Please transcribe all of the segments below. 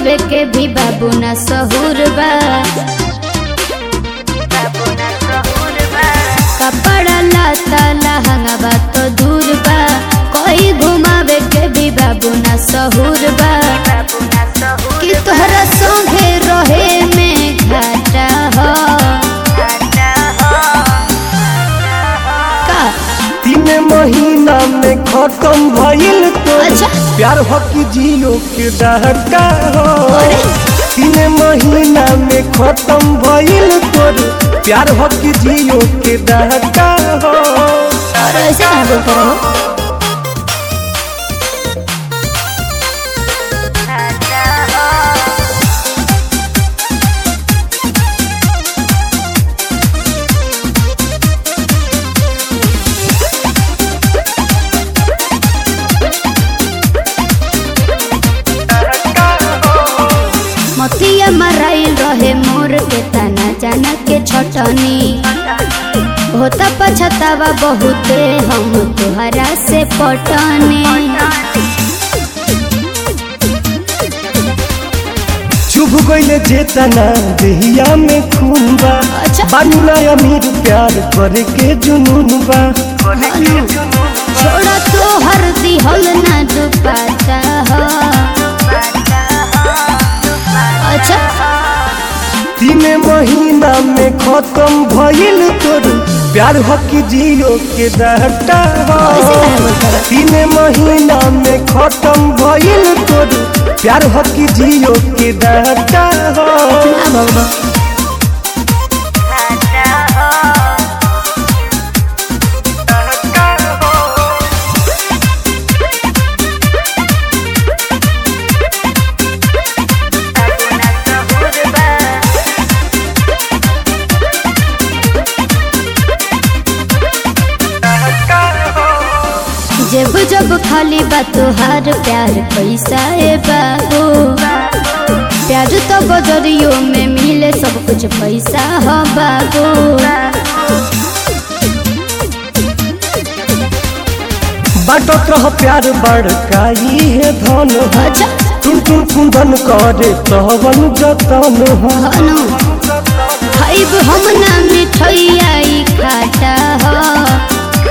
घुमावे के भी बाबू ना सहूर बा कपड़ा लाता लहंगा बा तो दूर बा कोई घुमावे के भी बाबू ना सहूर बा कि तोहरा संगे रहे में घाटा हो का तीन महीना में खत्म भइल तो अच्छा। प्यार हो कि जियो के डहका हो अरे। तीन महीना में खत्म भइल तोर प्यार हो कि जियो के डहका हो और ऐसे कहाँ बोलते रहो मतिया मराइल रहे मोर के तना जाना के छटनी होता पछतावा बहुते हम तुहरा से पटने चुभ गइले जेतना देहिया में खून बा अच्छा। बानू ना अमीर प्यार करे के जुनून बा छोड़ा तो हर दिहल ना दुपाता हो अच्छा तीन महीना में खत्म भइल तोर प्यार हो कि जियो के डहका हो ऐसे काहे बोलता रहा? तीन महीना में खत्म भइल तोर प्यार हो कि जियो के डहका हो ना भगवा जब जब खाली बा तुहार प्यार पैसा ए बाबू प्यार तो बजरियों में मिले सब कुछ पैसा हो बाबू बाटत रह प्यार बड़काई है धन हो अच्छा टुन टुन कुंदन करे तवन जतन हो हनु खाइब हम ना मिठैया ई खाटा हो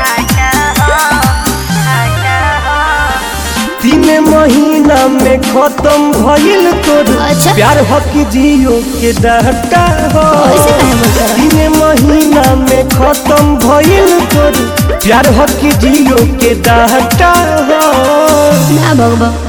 तीन महीना में खत्म भइल तोर अच्छा। प्यार हो कि जियो के डहका हो ऐसे काहे बोलता रहा? तीन महीना में खत्म भइल तोर प्यार हो कि जियो के डहका हो ना भगवा